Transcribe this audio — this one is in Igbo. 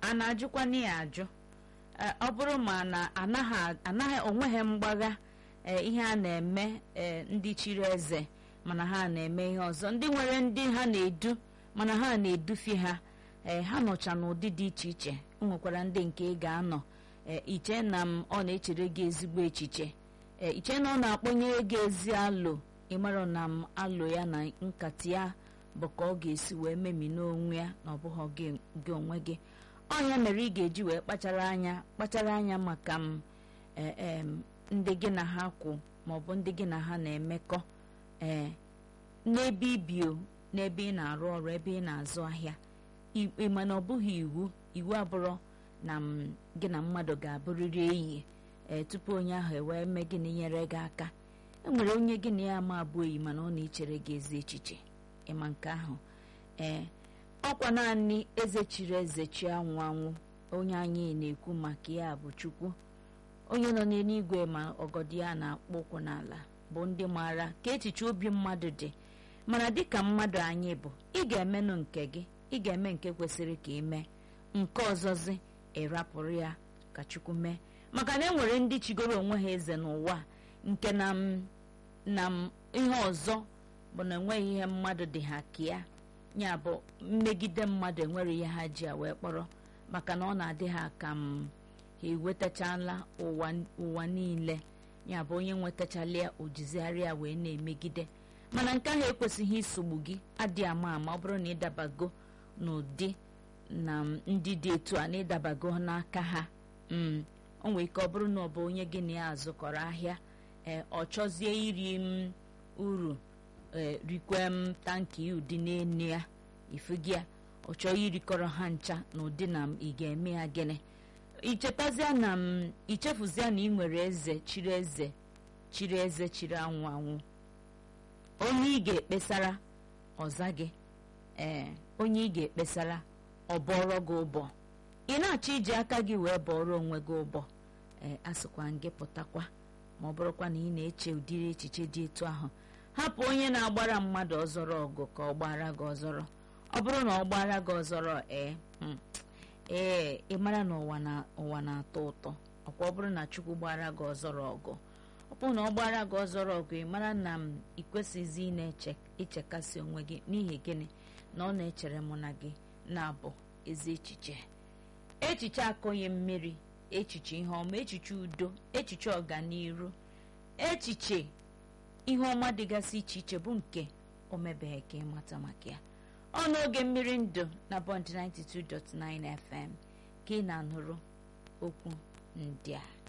a na-ajụkwana ya ajụ Ee, ọ bụrụ ma na anaghị anaghị onweghị mgbagha ee, ihe a na-eme ee, ndị chiri eze mana ha na-eme ihe ọzọ ndị nwere ndị ha na-edu mana ha na-edufi ha ee, ha nọcha n'ụdị dị iche iche o nwekwara ndị nke ị ga-anọ ee, iche na m ọ na-echere gị ezigbo echiche ee, iche na ọ na-akpọnyere gị ezi alụ ịmara na m alụ ya na nkata ya bụ ka ọ ga-esi wee memi n'onwe ya na ọ bụghị gị gị onwe gị ọ ya mere ị ga-eji wee kpachara anya kpachara anya maka m ee, em, ndị gị na ha kwụ maọbụ ndị gị na ha na-emekọ ee n'ebe ibi o n'ebe ị na-arụ ọrụ ebe ị na-azụ ahịa I- ị ma na ọ bụghị iwu iwu abụrụ na m gị na mmadụ ga-abụrịrị enyi ee tupu onye ahụ ewee mee gịnị nyere gị aka e nwere onye gị na ya ma abụ enyi mana ọ na-echere gị ezi echiche ịma nke ahụ ee ọkwa naanị eze chiri eze chi anwụ anwụ onye anyị na-ekwu maka ya bụ chukwu onye nọ n'eluigwe ma ọgọdị ya na-akpọ ụkwụ n'ala bụ ndị maara ka echiche obi mmadụ dị mana dịka mmadụ anyị bụ ị ga-emenụ nke gị ị ga-eme nke kwesịrị ka ị mee nke ọzọzi ịrapụrụ ya ka chukwu mee maka na e nwere ndị chigoro onwe ha eze n'ụwa nke na m na m ihe ọzọ bụ na enweghị ihe mmadụ dị ha ka ya ya bụ mmegide mmadụ enwere ihe ha ji ya wee kpọrọ maka na ọ na-adị ha ka m ha ewetachala ụwa ụwa niile ya bụ onye nwetachala ya ojizigharịa wee na-emegide mana nke ahụ ekwesịghị isogbu gị adị ama ama ọ bụrụ na ịdabago n'ụdị na ndị dị etu a na ịdabago n'aka ha mm o nwere ike ọ bụrụ na ọ bụ onye gị na ya azụkọrọ ahịa ee ọ chọzie iri m uru ee rikwe m tanki ụdị n'enu ya ifugi ya ọ chọọ irikọrọ ha ncha na ụdị na m ị ga-eme ya gịnị ichetazia na m ichefuzia na ị nwere eze chiri eze chiri eze chiri anwụ anwụ onye ị ga-ekpesara ọza gị ee onye ị ga-ekpesara ọ bọrọ gị ụbọ ị na-achọ iji aka gị wee bọrọ onwe gị ụbọ ee asịkwa gị pụtakwa ma ọ bụrụkwa na ị na-eche ụdịrị echiche dị etu ahụ hapụ onye na-agbara mmadụ ọzọrọ ọgụ ka ọ gbara gị ọzọrọ ọ bụrụ na ọ gbara gị ọzọrọ ee mm, ee ị mara na ụwa na ụwa na-atọ ụtọ ọkwa ọ bụrụ na chukwu gbara gị ọzọrọ ọgụ ọ bụrụ na ọ gbara gị ọzọrọ ọgụ ị mara na m ị kwesịghịzi ị na-eche ichekasị onwe gị n'ihi gịnị na ọ na-echere mụ na gị na-abụ ezi echiche echiche akọghị mmiri echiche ihe ọma echiche udo echiche ọganiru echiche ihe ọma dịgasị iche iche bụ nke o mebeghị ka ịmata maka ya ọ n'oge mmiri ndụ na bond 92.9 fm ka ị na-anụrụ okwu ndị a